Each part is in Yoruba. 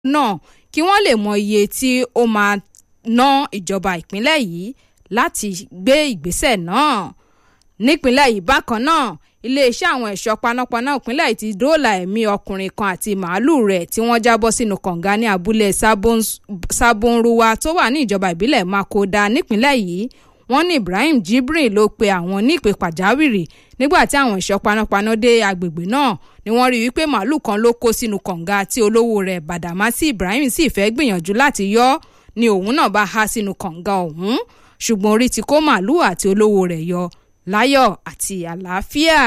náà kí wọ́n lè mọ iye tí ó máa ná ìjọba ìpínlẹ̀ yìí láti gbé ìgbésẹ̀ náà nípínlẹ̀ yìí bákan náà iléeṣẹ́ àwọn ẹ̀ṣọ́ panápaná ìpínlẹ̀ yìí ti dóòlà ẹ̀mí ọkùnrin kan àti màálùú rẹ̀ tí wọ́n jábọ́ sínú kànga ní abúlé sabonruwa tó wà ní ìjọba ìbílẹ̀ makoda nípínlẹ̀ yìí wọ́n ní ibrahim jibrin ló pe àwọn ní ìpè pàjáwìrì nígbà tí àwọn ẹ̀ṣọ́ panápaná dé agbègbè náà ni wọ́n rí wípé màálùú kan ló kó sínú kànga tí olówó rẹ̀ badamasi ibrahim sì fẹ́ gbìyànjú láti yọ ni òun náà bá há sínú kànga ọ̀hún ṣùgbọ́n orí ti kó màálùú àti olówó rẹ̀ yọ láyọ̀ àti àlàáfíà.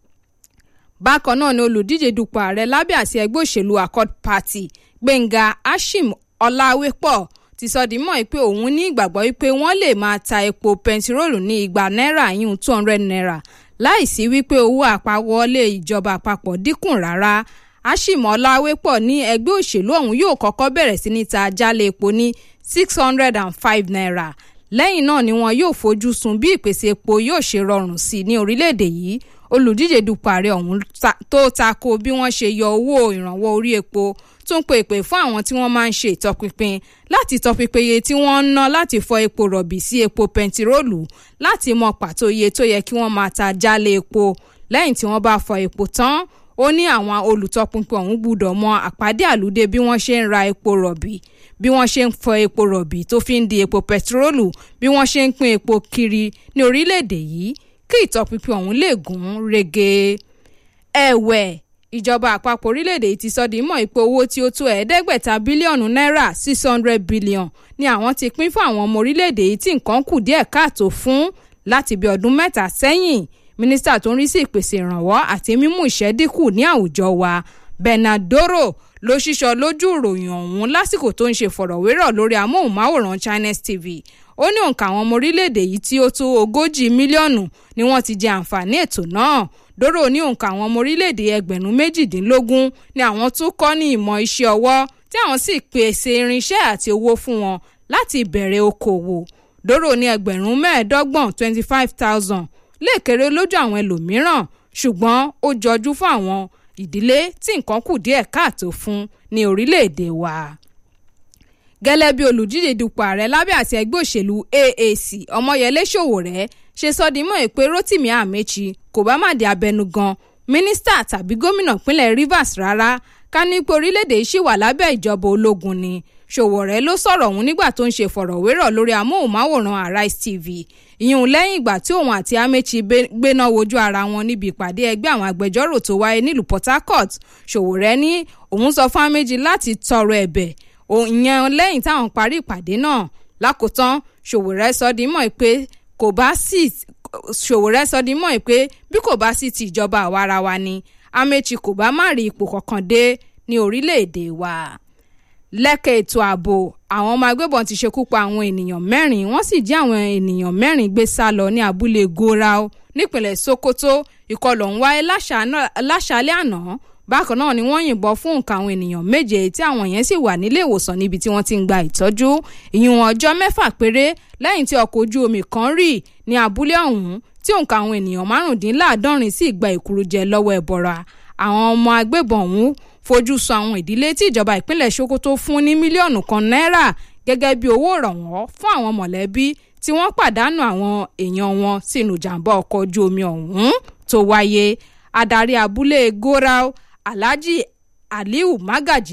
bákan náà ni olùdíje dupò ààrẹ lábẹ́ àti ẹgbẹ́ òṣèlú accord party gbẹ̀ngà ashim ọláwépọ̀ ti sọ di mọ́ pé òun ní ìgbàgbọ́ wípé wọ́n lè máa ta epo bẹntiróòlù ní igba náírà yíyún two hundred naira láìsí wípé owó àpawọlé ìjọba àpapọ̀ dínkù rárá ashim ọláwépọ̀ ní ẹgbẹ́ òṣèlú ọ̀hún yóò kọ́kọ́ bẹ̀rẹ̀ sí ní ta jálẹ̀ epo ní six hundred and five naira lẹ́yìn náà ni wọn yóò fojú sun bí ìpèsè epo yóò ṣe rọrùn sí i ní orílẹ̀-èdè yìí olùdíje dupò ààrẹ ọ̀hún tó tako bí wọ́n ṣe yọ owó ìrànwọ́ orí epo tún pe ìpè fún àwọn tí wọ́n máa ń ṣe ìtọpinpin láti tọpinpin iye tí wọ́n ń ná láti fọ epo rọ̀bì sí epo pẹntiróòlù láti mọ pàtó iye tó yẹ kí wọ́n máa ta jálẹ̀ epo lẹ́yìn tí wọ́n bá fọ epo tán ó ní àwọn olùtọpinpin ọ̀hún gbúdọ̀ mọ àpàdé àlùdé bí wọ́n ṣe ń ra epo rọ̀bì bí wọ́n ṣe ń fọ epo rọ̀bì tó fi ń di epo pẹtiróòlù bí wọ́n ṣe ń pín epo kiri ní orílẹ̀-èdè yìí kí ìtọpinpin ọ̀hún lè gún rege. ẹ̀wẹ̀ ìjọba àpapọ̀ orílẹ̀-èdè yìí ti sọ di mọ̀ ipò owó tí ó tó ẹ̀ẹ́dẹ́gbẹ̀ta bílíọ̀nù náírà six hundred billion ni àwọn ti pín fún àwọn ọmọ orílẹ̀-èdè yìí tí nǹkan kù díẹ̀ káàtó fún láti bí ọdún mẹ́ta sẹ́yìn mínísítà tó ń rí sí ìpèsè ìrànwọ́ àti mímú ìṣẹ́ dínkù ní àwùjọ wa bernardoro ló ṣíṣọ lójú ìròyìn ọ̀hún lásìkò tó ń ṣe fọ̀rọ̀wérọ̀ lórí amóhùnmáwòrán chines tv ó ní òǹkà àwọn ọmọ orílẹ̀-èdè yìí tí ó tó ogójì mílíọ̀nù ni wọ́n ti jẹ àǹfààní ètò náà dóró ní òǹkà àwọn ọmọ orílẹ̀-èdè ẹgbẹ̀rún méjìdínlógún ni àwọn tún kọ́ ní ìmọ̀ iṣẹ́ ọwọ́ tí àwọn sì pèsè irinṣẹ́ àti owó fún wọn láti bẹ̀rẹ̀ okòwò dóró ní ẹgbẹ̀rún mẹ́ẹ̀ẹ́dọ́gbọ̀n twenty five thousand lè kéré lójú àwọn ẹlòmíràn ṣùgbọ́n ó jọjú fún àwọn ìdílé tí nǹkan kù díẹ̀ káàtó fún ní orílẹ̀-èdè wa. gẹ́lẹ́ bí olùdíje dupò ààrẹ lábẹ́ àti ẹgbẹ́ òṣèlú aac ọmọyẹlé sowore ṣe sọ di mọ́ pé rotimi amechi kò bá má di abẹnugan mínísítà tàbí gómìnà pínlẹ̀ rivers rárá ká ní pé orílẹ̀-èdè yìí ṣì wà lábẹ́ ìjọba ológun ni sowore ló sọ̀rọ̀ ọ̀hún nígbà tó ń ṣe fọ̀rọ̀wérọ̀ lórí amóhùnmáwòrán arise tv ìyún lẹ́yìn ìgbà tí òun àti amechi gbéná wojú ara wọn níbi ìpàdé ẹgbẹ́ àwọn agbẹjọ́rò tó wáyé nílùú port harcourt sowore ní òun sọ fún amechi láti tọrọ ẹ̀bẹ̀ ìyẹn lẹ́yìn táwọn parí ìpàdé náà lákòótán sowore sọ di mọ́ pé kò bá sí sowore sọ di mọ́ pé bí kò bá sí ti ìjọba àwarawa ni amechi kò bá má rí ipò kankan dé ní orílẹ̀-èdè wa lẹ́kẹ̀ ètò ààbò àwọn ọmọ agbébọn ti ṣekú pa àwọn ènìyàn mẹ́rin wọ́n sì jí àwọn ènìyàn mẹ́rin gbé sá lọ ní abúlé gorau nípìnlẹ̀ sokoto ìkọlù ọ̀hún wáyé láṣálẹ́ àná bákan náà ni wọ́n yìnbọn fún nǹkan àwọn ènìyàn méje tí àwọn yẹn sì wà nílé ìwòsàn níbi tí wọ́n ti ń gba ìtọ́jú ìyún ọjọ́ mẹ́fà péré lẹ́yìn tí ọkọ̀ ojú omi kan rì ní abúlé ọ̀hún tí òǹkà àwọn ènìyàn márùndínláàádọ́rin sì gba ìkúrújẹ lọ́wọ́ ẹ̀bọ̀ra àwọn ọmọ agbébọn ọ̀hún fojú sọ àwọn ìdílé tí ìjọba ìpínlẹ̀ sokoto fún ní mílíọ̀nù kan náírà gẹ́gẹ́ bí owó ìrànwọ́ fún àwọn mọ̀lẹ́bí tí wọ́n pàdánù àwọn èèyàn wọn sínú ìjàmbá ọkọ̀ ojú omi ọ̀hún tó wáyé adarí abúlé gorau alhaji aliu magaji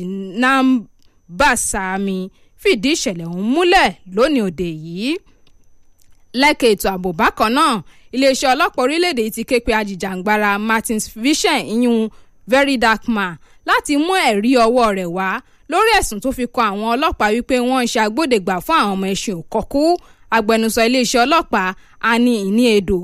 nambasami fìdí ìṣẹ̀lẹ̀ ọ̀hún múlẹ̀ lónìí òde yìí lẹ́kẹ̀ ètò ààbò bákan náà iléeṣẹ́ ọlọ́pàá orílẹ̀-èdè yìí ti ké pe ajìjàǹgbara martins vishen iyun very dark man láti mú ẹ̀rí ọwọ́ rẹ̀ wá lórí ẹ̀sùn tó fi kan àwọn ọlọ́pàá wípé wọ́n ń ṣe agbódegbà fún àwọn ọmọ ẹ̀sìn òkọ́kú agbẹnusọ iléeṣẹ́ ọlọ́pàá ani ìní èdò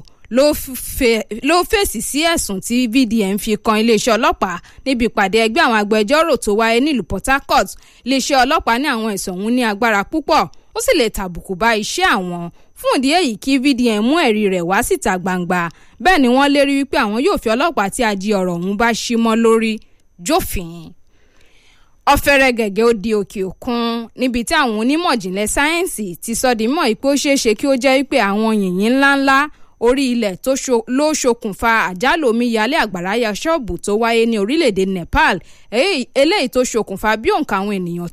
ló fèsì sí ẹ̀sùn tí vdm fi kan iléeṣẹ́ ọlọ́pàá níbi ìpàdé ẹgbẹ́ àwọn agbẹjọ́rò tó wáyé nílùú port harcourt iléeṣẹ́ ọlọ́pàá ní àwọn ẹ̀sùn ọ̀hún ní agbára púpọ̀ ó sì lè tàbùkù bá iṣẹ́ àwọn fún ìdí èyí kí vdm mú ẹ̀rí rẹ̀ wá síta gbangba bẹ́ẹ̀ ni wọ́n lérí wípé àwọn yóò fi ọlọ́pàá tí ají ọ̀rọ̀ ọ̀hún bá ṣí mọ́ lórí jófin ọ̀fẹ́rẹ́ gẹ̀gẹ́ ó di òkè òkun níbi tí àwọn onímọ̀ ìjìnlẹ̀ sáyẹ́ǹsì ti sọ di mọ̀ pé ó ṣeé ṣe kí ó jẹ́ wípé àwọn yìnyín ńláńlá orí ilẹ̀ ló ṣokùnfà àjálù omíyalé àgbàrá ya ṣọ́ọ̀bù tó wáyé ní orílẹ̀-èdè Nepal eléyìí tó ṣokùnfà bí òǹkà àwọn ènìyàn